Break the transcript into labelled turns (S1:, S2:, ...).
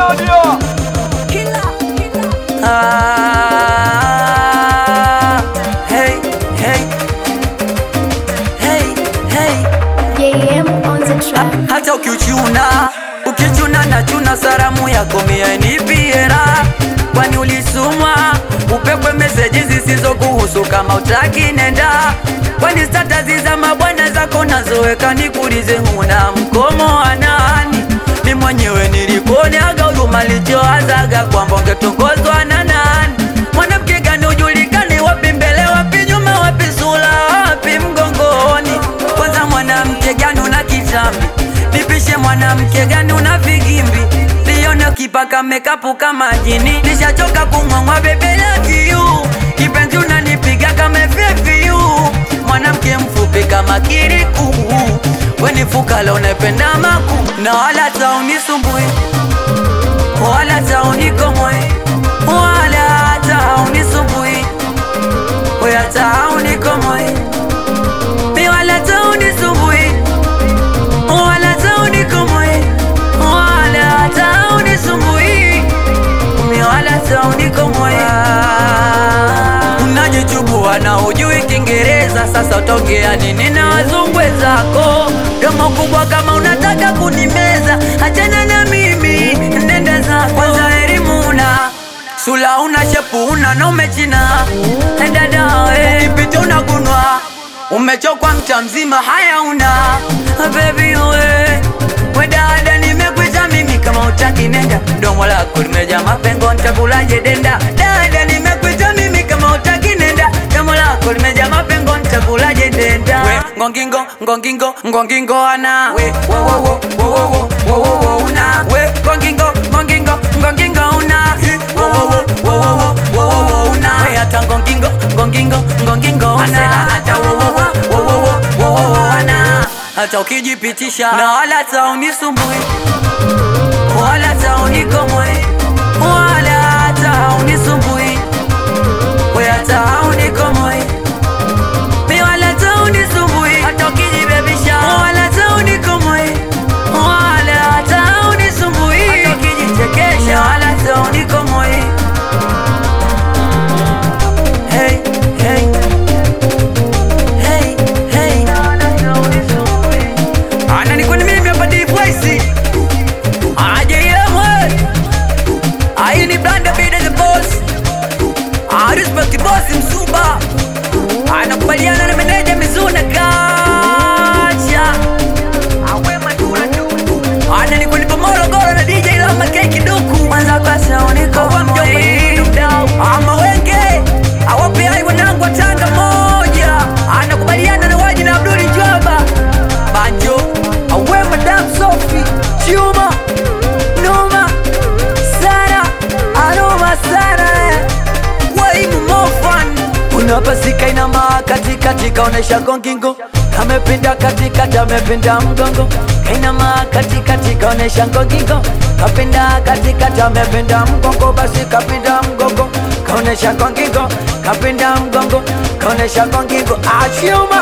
S1: Nadia.
S2: Ah, hey, hey, hey, hey.
S3: JM on the track.
S2: Hata ukichuna ukichuna na chuna saramu yako mia nipiera, kwani ulisumwa upekwe meseji zisizokuhusu kama utaki nenda, kwani statazi za mabwana zako nazoweka nikulize, huna mkomo wa nani? Mi mwenyewe nilikuoneaga huruma lichoazaga kwamba ungetongozwa na nani? Mwanamke gani ujulikani, wapi mbele, wapi nyuma, wapi sura, wapi mgongoni? Kwanza mwanamke gani una kitambi? Nipishe mwanamke gani una vigimbi? Nione ukipaka mekapu kama jini, nishachoka kung'ong'wa bebe love you. Kipenzi unanipiga kama FFU, mwanamke mfupi kama kiriku, weni fukala unapenda maku na wala taunisumbui wala taunikomwe wala taunisumbui wala taunikomwe mi wala taunisumbui wala taunikomwe wala taunisumbui mi wala taunikomwe unajichubua na ujui Kiingereza, sasa utaongea nini na wazungu wenzako? Domo kubwa kama unataka kunimeza, achana na mimi, nenda zako. Kwanza elimu una sula, una shepu, una na umechina, nenda dawe ukipita unagunwa, umechokwa mcha mzima, haya una baby we we dada, nimekuita mimi kama utaki nenda, domo lako limejaa mapengo, nitakulaje denda? Dada, nimekuita mimi kama utaki nenda, domo lako limejaa mapengo, nitakulaje denda? We ngongingo ngongingo ngongingo ana we wo wo wo wo wo wo wo wo una we ngongingo ngongingo ngongingo una Hi, wo wo wo wo wo wo wo wo una we hata ngongingo ngongingo ngongingo ana hata wo wo wo wo wo wo wo wo ana hata ukijipitisha na wala taunisumbui wala taunikomwe wala taunisumbui we hata unikomwe mi wala taunisumbui hata ukijibebisha wala taunikomwe wala taunisumbui hata ukijichekesha wala taunikomwe hey, hey. Hey, hey. Ana ni kwani mimi hapa D-Voice. Aje yemwe. Ai ni Blanda Bida the boss. I respect the boss Msuba. Anakubaliana na meneja Mizuna Kacha. Ana ni kwani Morogoro na DJ Lama Keki Duku. Mwanza kwa sauni kwa mjomba ni mdau. Ama wenge. Awape hai wanangu wa Tanga moja. Anakubaliana na waji na Abduli Jwaba. Banjo. Awe Madam Sophie. Chuma. Noma. Sara. Aroma Sara. Waimu Mofan. Unapasika inama katikati kaonesha gongingo kamepinda katikati amepinda mgongo kainama katikati kaonesha ngongingo kapinda katikati amepinda mgongo basi kapinda mgongo kaonesha ngongingo kapinda mgongo kaonesha ngongingo achuma